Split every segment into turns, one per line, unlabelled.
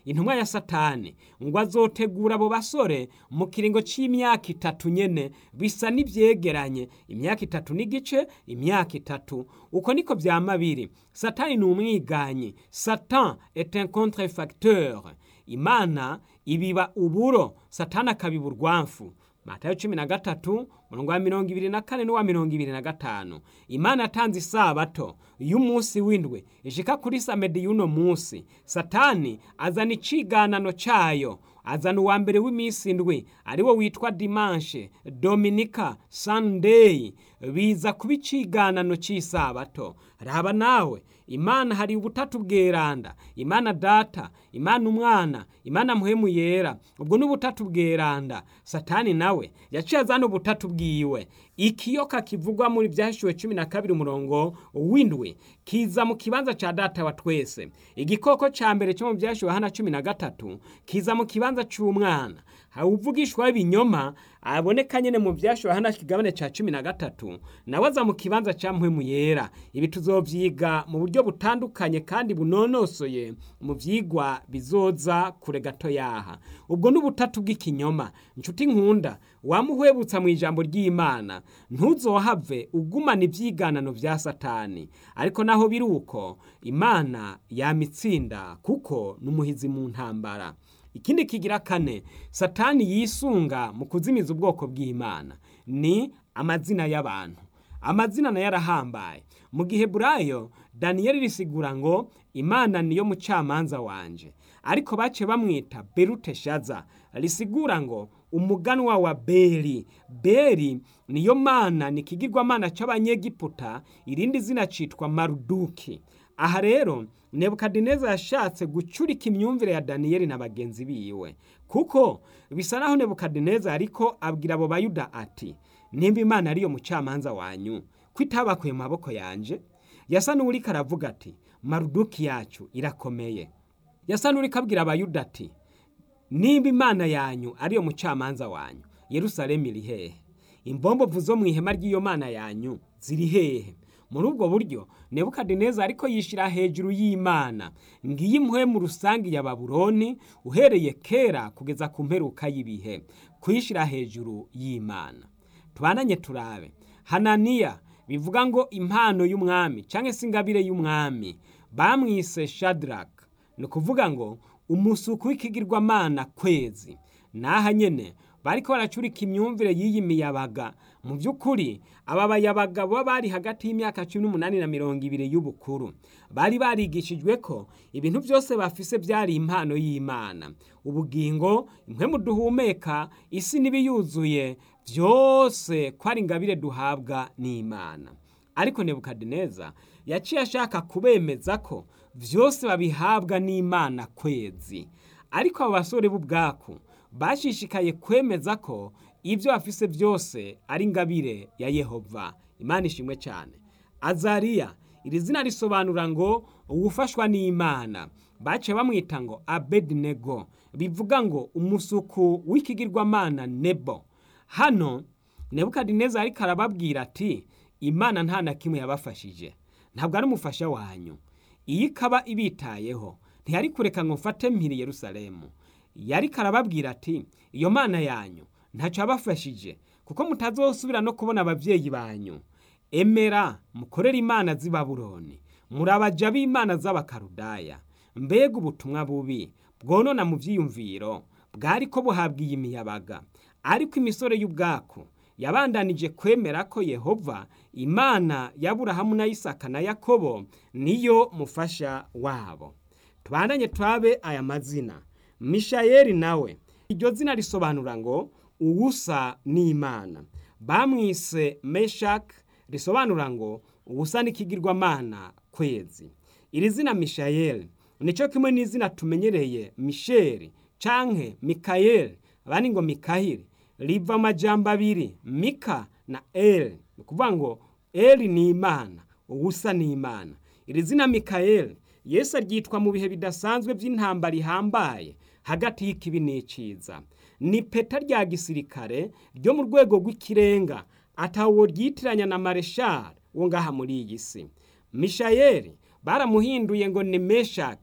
intumwa ya satani ngo azotegura abo basore mu kiringo c'imyaka itatu nyene bisa n'ivyegeranye imyaka itatu n'igice imyaka itatu uko niko vyama biri satani ni umwiganyi satan est un contrefacteur imana ibiba uburo satani akabiba urwamfu matayo cumi na gatatu umurongo wa mirongo ibiri na kane n'uwa mirongo ibiri na gatanu imana yatanze isabato y'umunsi w'indwi ishika kuri samedi y'uno munsi satani azana iciganano cayo azana uwa mbere w'iminsi indwi ari wo witwa dimanshe dominika sunday biza kuba iciganano c'isabato raba nawe imana hari ubutatu bweranda imana data imana umwana imana muhemu yera ubwo ni ubutatu bweranda satani nawe yaciye azana ubutatu bwiwe ikiyoka kivugwa muri byashyuwe cumi na kabiri umurongo w'indwi kiza mu kibanza ca data wa twese igikoko ca mbere cyo mu byashyuwe hana cumi na gatatu kiza mu kibanza c'umwana hawuvugishwa ibinyoma aboneka nyene mu byashyuwe hana kigabane ca cumi na gatatu nawe aza mu kibanza ca mpwemu yera ibi tuzovyiga mu buryo butandukanye kandi bunonosoye mu vyigwa bizoza kure gato yaha ubwo n'ubutatu bw'ikinyoma nshuti nkunda wamuhwebutsa mu ijambo ry'imana ntuzohave ugumana ivyiganano vya satani ariko naho biri uko imana yamitsinda kuko n'umuhizi mu ntambara ikindi kigira kane satani yisunga mu kuzimiza ubwoko bw'imana ni amazina y'abantu amazina nayo arahambaye mu gihe burayo daniyeli risigura ngo imana niyo mucamanza wanje ariko bace bamwita beruteshaza risigura ngo umuganwa wa beri beri niyo mana ni ikigirwamana c'abanyegiputa irindi zina citwa maruduki aha rero nebukadineza yashatse gucurika imyumvire ya daniyeli na bagenzi biwe kuko bisa naho nebukadineza ariko abwira abo bayuda ati nimba imana ariyo mucamanza wanyu ko itabakuye mu maboko yanje yasa n'uwuriko aravuga ati maruduki yacu irakomeye yasa n'uriko abwira abayuda ati nimba imana yanyu ariyo mucamanza wanyu yerusalemu iri hehe imbombovu zo mu ihema ry'iyo mana yanyu ziri hehe muri ubwo buryo nebukadineza ariko yishira hejuru y'imana ngiyi impuhe mu rusange ya babuloni uhereye kera kugeza ku mperuka y'ibihe kuyishira hejuru y'imana tubananye turabe hananiya bivuga ngo impano y'umwami cyangwa se ingabire y'umwami bamwise shadraka ni ukuvuga ngo umusuku w'ikigirwamana kwezi n'aha nyene bariko baracurika imyumvire y'iyi miyabaga mu by'ukuri aba bayabaga baba bari hagati y'imyaka cumi n'umunani na mirongo ibiri y'ubukuru bari barigishijwe ko ibintu byose bafise byari impano y'imana ubugingo impwemu duhumeka isi n'ibiyuzuye byose ko ari ingabire duhabwa n'imana ariko nebukadineza yaciye ashaka kubemeza ko byose babihabwa n'imana kwezi ariko abo basore b'ubwaku bashishikaye kwemeza ko ibyo bafise byose ari ingabire ya yehova imana ishimwe cyane azariya iri zina risobanura ngo uwufashwa n'imana bace bamwita ngo abedinego bivuga ngo umusuku w'ikigirwamana nebo hano nebukadineza ariko arababwira ati imana nta na kimwe yabafashije ntabwo ari umufasha wanyu iyo ikaba ibitayeho ntiyari kureka ngo mfate mpiri yerusalemu yari karababwira ati iyo mana yanyu ntacyo yabafashije kuko mutazosubira no kubona ababyeyi banyu emera mukorere imana z'i babuloni murabaja b'imana z'abakarudaya mbega ubutumwa bubi bwonona mu byiyumviro bwari ko buhabwa iyi miyabaga ariko imisore y'ubwaku yabandanije kwemera ko yehova imana y'aburahamu na isaka na yakobo niyo mufasha wabo tubandanye turabe aya mazina mishayeli nawe iryo zina risobanura ngo uwusa n'imana bamwise meshak risobanura ngo uwusa n'ikigirwamana kwezi iri zina mishayeli nicyo kimwe n'izina tumenyereye misheli canke mikayeli abandi ngo mikahili riva amajambo abiri mika na eli ni ukuvuga ngo eli ni imana uwusa ni imana iri zina mikayeli yesu aryitwa mu bihe bidasanzwe by'intambara ihambaye hagati y'ikibi n'iciza ni peta rya gisirikare ryo mu rwego rw'ikirenga atawo ryitiranya na mareshari wo ngaha muri iyi si mishayeli baramuhinduye ngo ni meshaki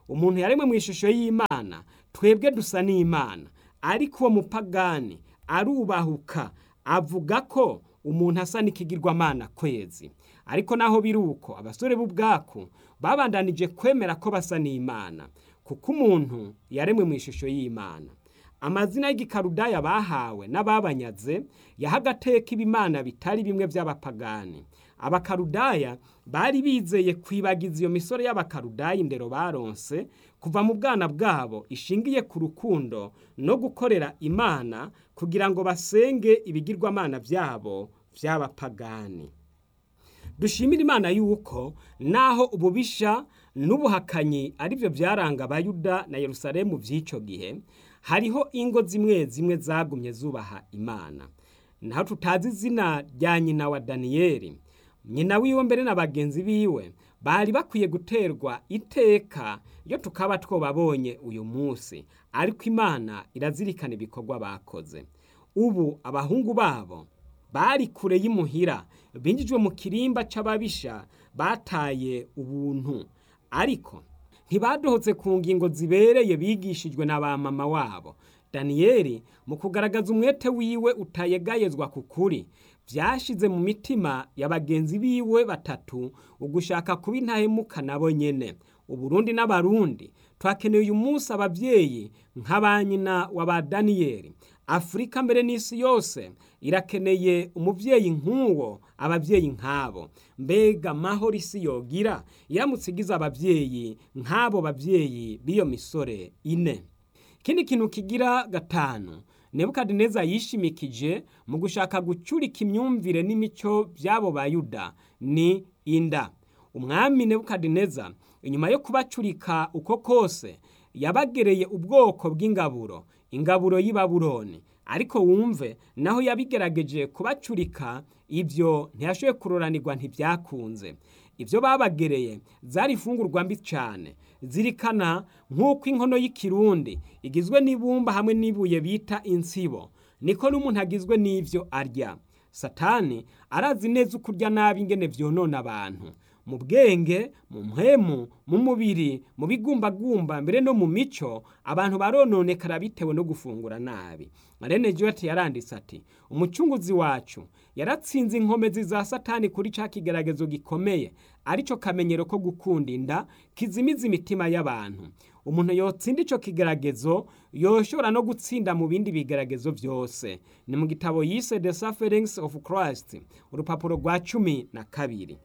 umuntu yaremwe mu ishusho y'imana twebwe dusa n'imana ariko uwo mupagani arubahuka avuga ko umuntu asa n'ikigirwamana kwezi ariko naho biri uko abasore b'ubwaku babandanije kwemera ko basa n'imana kuko umuntu yaremwe mu ishusho y'imana amazina y'igikarudaya bahawe n'ababanyaze yaha agateka ibimana bitari bimwe by'abapagani abakarudaya bari bizeye kwibagiza iyo misore y'abakarudaya indero baronse kuva mu bwana bwabo ishingiye ku rukundo no gukorera imana kugira ngo basenge ibigirwamana byabo by'abapagani dushimira imana yuko naho ububisha n'ubuhakanyi ari byo byaranga abayuda na yerusalemu by'icyo gihe hariho ingo zimwe zimwe zagumye zubaha imana naho tutazi izina rya nyina wa daniyeli nyina wiwe mbere na bagenzi biwe bari bakwiye guterwa iteka iyo tukaba twobabonye uyu munsi ariko imana irazirikana ibikorwa bakoze ubu abahungu babo bari kure y'imuhira binjijwe mu kirimba c'ababisha bataye ubuntu ariko ntibadohotse ku ngingo zibereye bigishijwe na ba mama wabo daniyeli mu kugaragaza umwete wiwe utayegayezwa ku kuri byashize mu mitima ya bagenzi biwe batatu ugushaka kuba intahemuka nabo nyene uburundi n'abarundi twakeneye uyu munsi ababyeyi nka ba nyina wa ba daniyeli afurika mbere n'isi yose irakeneye umubyeyi nk'uwo ababyeyi nk'abo mbega amahoro isi yogira iramutse igize ababyeyi nk'abo babyeyi b'iyo misore ine ikindi kintu kigira gatanu nebukadineza yishimikije mu gushaka gucurika imyumvire n'imico by'abo bayuda ni inda umwami nebukadineza inyuma yo kubacurika uko kose yabagereye ubwoko bw'ingaburo ingaburo y'i babuloni ariko wumve naho yabigerageje kubacurika ibyo ntiyashoboye kuroranirwa ntibyakunze ibyo babagereye zari ifungurwa mbi cyane zirikana nk'uko inkono y'ikirundi igizwe n'ibumba hamwe n'ibuye bita insibo niko n'umuntu agizwe n'ibyo arya satani arazi neza uko urya nabi ingene byonona abantu mu bwenge mu mpemu mu mubiri mu bigumbagumba mbere no mu mico abantu barononekara bitewe no gufungura nabi marene jote yaranditse ati umucunguzi wacu yaratsinze inkomezi za satani kuri ca kigeragezo gikomeye arico kamenyero ko gukunda inda kizimiza imitima y'abantu umuntu yotsinda ico kigeragezo yoshobora no gutsinda mu bindi bigeragezo byose ni mu gitabo yise the sufferings of christ urupapuro rwa cumi na kabiri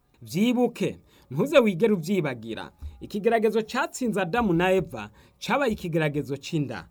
byibuke ntuze wigere ubyibagira ikigeragezo cyatsinze adamu na eva cyabaye ikigeragezo cy'inda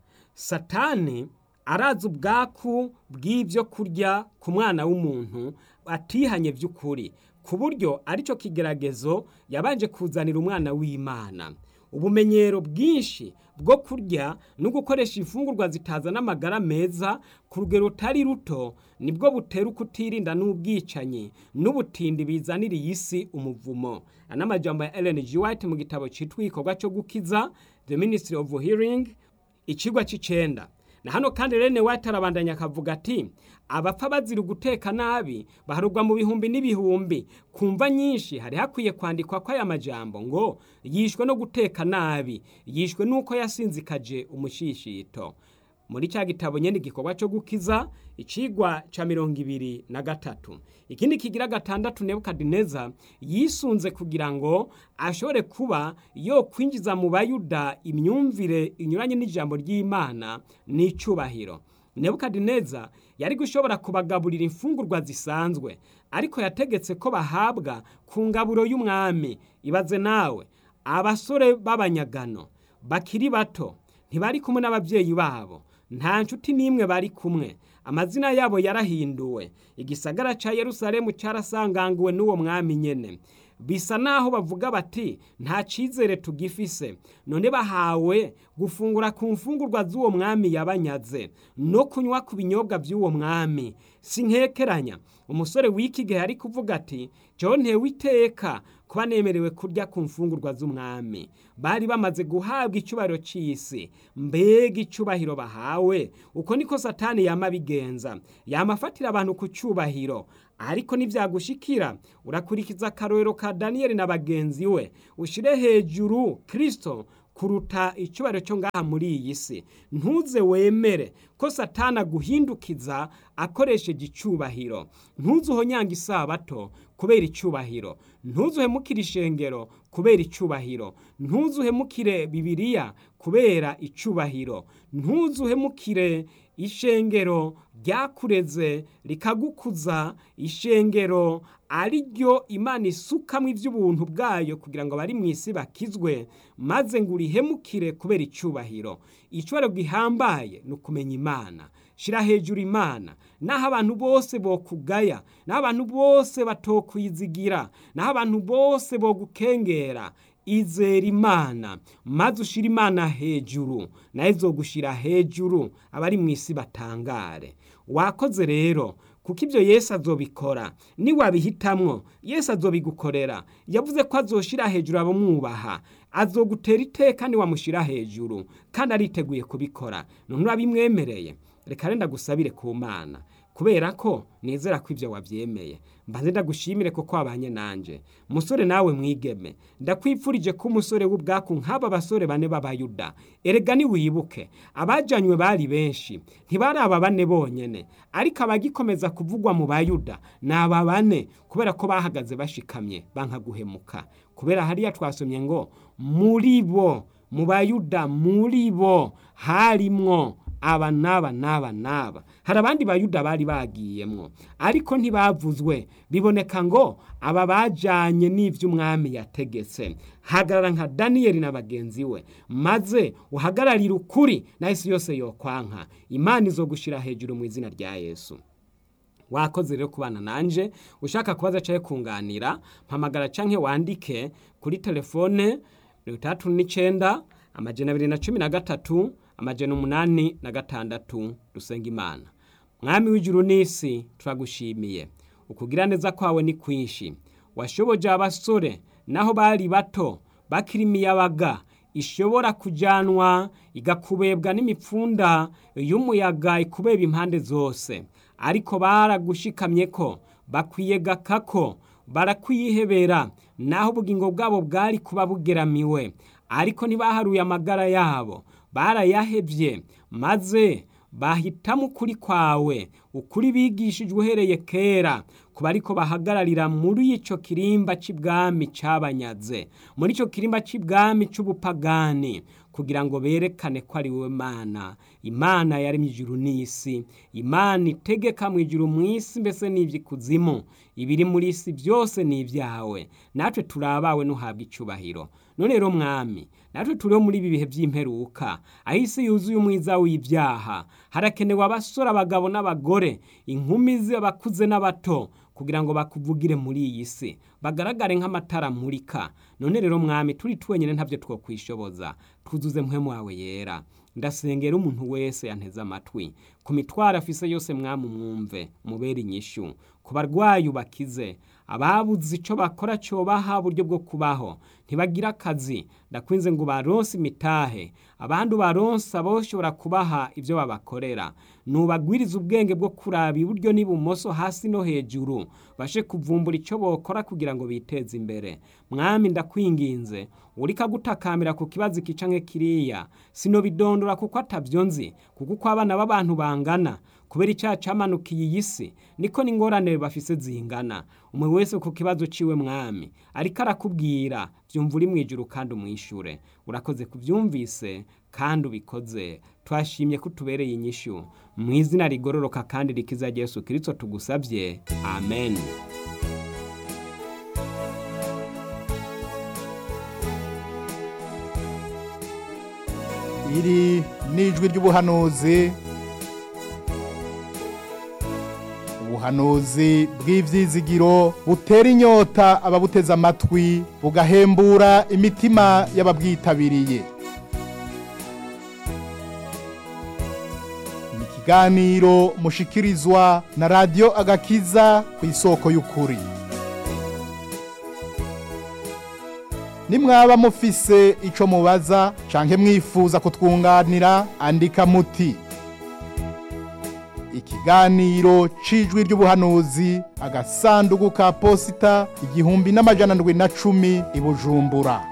satani arazi ubwaku bw'ibyo kurya ku mwana w'umuntu atihanye by'ukuri ku buryo aricyo kigeragezo yabanje kuzanira umwana w'imana ubumenyero bwinshi bwo kurya no gukoresha imfungurwa zitazana amagara meza ku rugero rutari ruto nibwo butera ukutirinda n'ubwicanyi n'ubutindi bizanira iyi si umuvumo n'amajambo ya Ellen G. White mu gitabo cyitwa igikorwa cyo gukiza the ministry of healing ikigwa cy'icenda na hano kandi Ellen White arabandanya akavuga ati abapfa bazira guteka nabi baharugwa mu bihumbi n'ibihumbi kumva nyinshi hari hakwiye kwandikwa ko aya majambo ngo yishwe no guteka nabi yishwe nuko yasinzikaje umushishito muri cya gitabo nyene igikorwa cyo gukiza icigwa ca mirongo ibiri na gatatu ikindi kigira gatandatu nebukadineza yisunze kugira ngo ashobore kuba yo kwinjiza mu bayuda imyumvire inyuranye n'ijambo ry'imana n'icubahiro nebukadineza yari gushobora kubagaburira imfungurwa zisanzwe ariko yategetse ko bahabwa ku ngaburo y'umwami ibaze nawe abasore b'abanyagano bakiri bato ntibari kumwe n'ababyeyi babo nta nshuti n'imwe bari kumwe amazina yabo yarahinduwe igisagara cya yerusalemu cyarasanganguwe n'uwo mwami nyene bisa naho bavuga bati nta cyizere tugifise none bahawe gufungura ku mfungurwa z'uwo mwami yabanyaze no kunywa ku binyobwa by'uwo mwami si nkekeranya umusore w'iki gihe ari kuvuga ati john ntewe iteka kuba nemerewe kurya ku mfungurwa z'umwami bari bamaze guhabwa icyubahiro cy'isi mbega icyubahiro bahawe uko niko satani yama abigenza yama afatira abantu ku cyubahiro ariko nibyagushikira urakurikiza akarorero ka daniyeli na bagenzi we ushyire hejuru kirisito kuruta icyubahiro cyo ngaha muri iyi si ntuze wemere ko satana aguhindukiza akoresheje icyubahiro ntuze uhonyanga isabato kubera icyubahiro ntuze uhemukire ishengero kubera icyubahiro ntuze uhemukire bibiriya kubera icyubahiro ntuze uhemukire ishengero ryakureze rikagukuza ishengero ari ryo imana isukamo iby'ubuntu bwayo kugira ngo abari mu isi bakizwe maze ngo urihemukire kubera icyubahiro icyubahiro gihambaye ni ukumenya imana shyira hejuru imana naho abantu bose bokugaya naho abantu bose batokwizigira naho abantu bose bogukengera izera imana maze ushyira imana hejuru nayo izogushyira hejuru abari mu isi batangare wakoze rero kuko ibyo yesu azobikora niwabihitamwo yesu azobigukorera yavuze ko azoshira hejuru abamwubaha azogutera iteka niwamushyira hejuru kandi ariteguye kubikora none urabimwemereye reka renda gusabire ku mana kubera ko nizera ko ibyo wabyemeye mbanze ndagushimire kuko wabanye nanjye musore nawe mwigeme ndakwipfurije ko umusore w'ubwaku nk'aba basore bane b'abayuda erega niwibuke abajyanywe bari benshi ntibari aba bane bonyine ariko abagikomeza kuvugwa mu bayuda ni aba bane kubera ko bahagaze bashikamye bankaguhemuka kubera hariya twasomye ngo muri bo mu bayuda muri bo harimwo aba n'aba n'aba n'aba hari abandi bayuda bari bagiyemwo ariko ntibavuzwe biboneka ngo aba bajyanye n'iby'umwami yategetse hagarara nka daniyeli na bagenzi we maze uhagararire ukuri na isi yose yokwanka imana izo gushyira hejuru mu izina rya yesu wakoze rero kubana nanje ushaka kubaza cyangwa kunganira mpamagara cyangwa wandike kuri telefone mirongo itandatu n'icyenda amajana abiri na cumi na gatatu amajana umunani na gatandatu dusenga imana mwami w'ijuru n'isi turagushimiye ukugira neza kwawe ni kwinshi washoboje abasore naho bari bato bakiri imiyabaga ishobora kujyanwa igakubebwa n'imipfunda y'umuyaga ikubeba impande zose ariko baragushikamye ko bakwiyegaka ko barakwihebera naho ubugingo bwabo bwari kuba bugeramiwe ariko ntibaharuye amagara yabo barayahebye maze bahitamo ukuri kwawe ukuri bigishijwe uhereye kera kuba ariko bahagararira muri icyo kirimba cy'ibwami cyabanyaze muri icyo kirimba cy'ibwami cy'ubupagani kugira ngo berekane ko ari wowe mana imana yaremye ijuru n'isi imana itegeka mu ijuru mu isi mbese n'iby'ikuzimu ibiri muri isi byose ni ibyawe natwe turabawe n'uhabwa icyubahiro none rero mwami natwe turiho muri ibi bihe by'imperuka aho isi yuzuye umwiza w'ibyaha harakenewe abasore abagabo n'abagore inkumi z'abakuze n'abato kugira ngo bakuvugire muri iyi si bagaragare nk'amatara amurika none rero mwami turi twenyine ntabyo twakwishoboza twuzuze mpemu wawe yera ndasengera umuntu wese yanteze amatwi ku mitwaro afise yose mwami umwumve mubere inyishu ku barwayi ubakize ababuze icyo bakora cyobaha uburyo bwo kubaho ntibagira akazi ndakwinze ngo baronse imitahe abandi baronse aboshobora kubaha ibyo babakorera nubagwiriza ubwenge bwo kuraba iburyo n'ibumoso hasi no hejuru bashe kuvumbura icyo bokora kugira ngo biteze imbere mwami ndakwinginze urika gutakambira ku kibazo ikica nk'ikiriya sinobidondora kuko atabyo nzi kuko uko abana b'abantu bangana kubera icyaha cyamanukiye iyi si niko n'ingorane bafise zingana umwe wese ku kibazo ciwe mwami ariko arakubwira byumva uri mu ijuru kandi umwishure urakoze kubyumvise kandi ubikoze twashimye ko utubereye inyishu mu izina rigororoka kandi rikiza Yesu kirisito tugusabye amen
iri ni ijwi ry'ubuhanuzi ubuhanuzi bw'ibyizigiro butera inyota ababuteze amatwi bugahembura imitima y'ababwitabiriye ni ikiganiro mushikirizwa na radiyo agakiza ku isoko y'ukuri nimwaba mufise icyo mubaza canke mwifuza kutwunganira andika muti ikiganiro cijwi ry'ubuhanuzi agasanduku ka posita igihumbi n'amajana ndwi na cumi i bujumbura